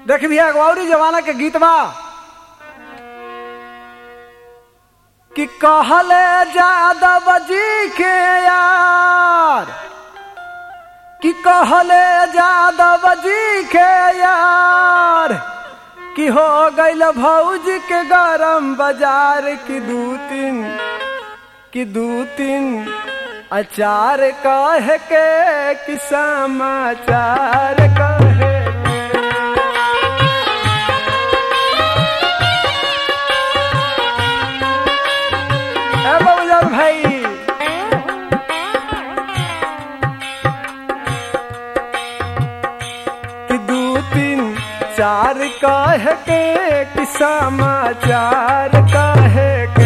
देख भैया गौरी जमाना के गीत बा कि कहले जादव जी के यार कि कहले जादव जी के यार कि हो गईल भौज के गरम बाजार की दू तीन कि दू तीन अचार कह के कि समाचार कहे ए बाबूजान भाई कि दू तीन चार कह के कि समाचार कहे के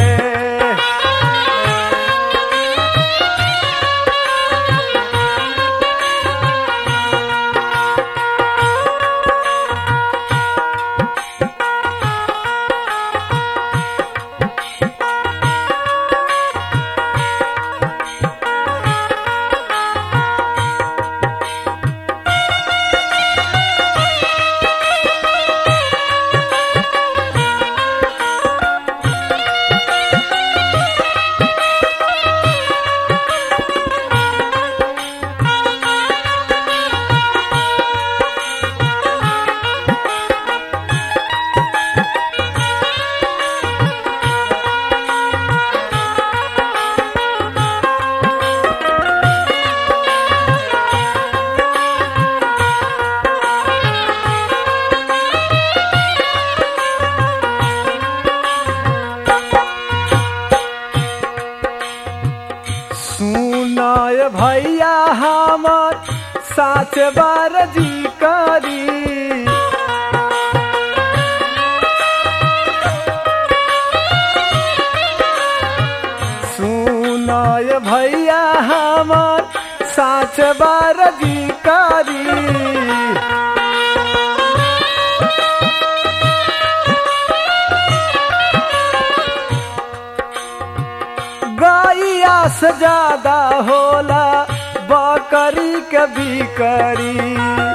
सुनाय भैया हमर साच बार जी करी सुनाय भैया हमर साच बार जी करी गैया से ज्यादा होला बकरी के बिकरी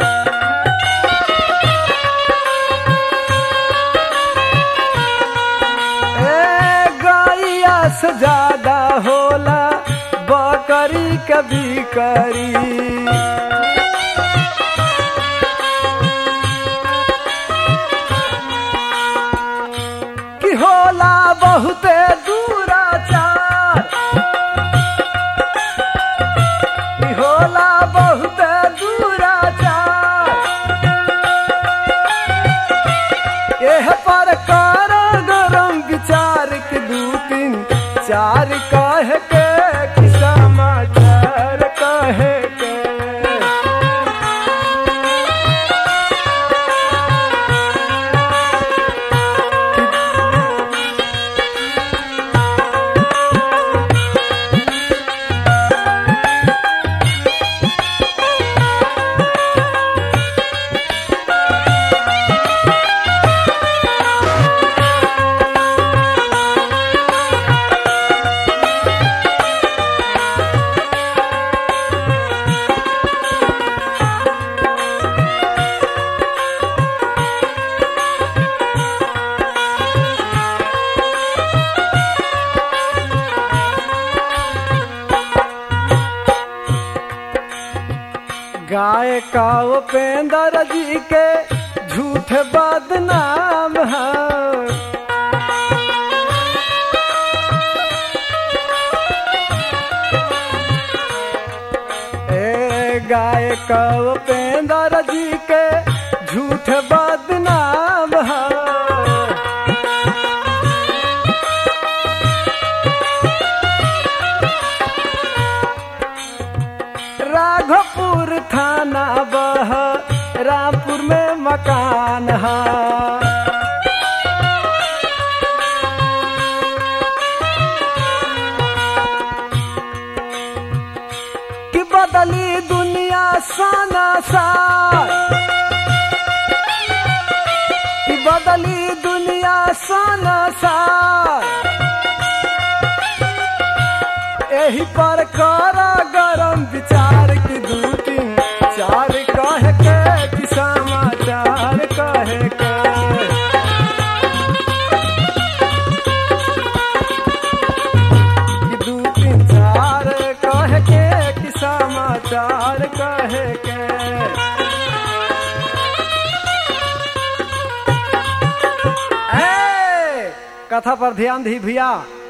ए गैया से ज्यादा होला बकरी के बिकरी कि होला बहुते दूराचार कि होला बहुते दूराचार एह पर कर गरम विचार के दू तीन चार कह के कि समाचार कहे के गाय का उपेंद्र जी के झूठ बदनाम है ए गाय का उपेंद्र जी के झूठ बदनाम है राघोपुर थाना बह रामपुर में मकान है कि बदली दुनिया साना सार कि बदली दुनिया साना सार एही पर कर गरम विचार की दू तीन चार कह के कि समाचार कहे समाचार कहे के ए, कथा पर ध्यान दी भैया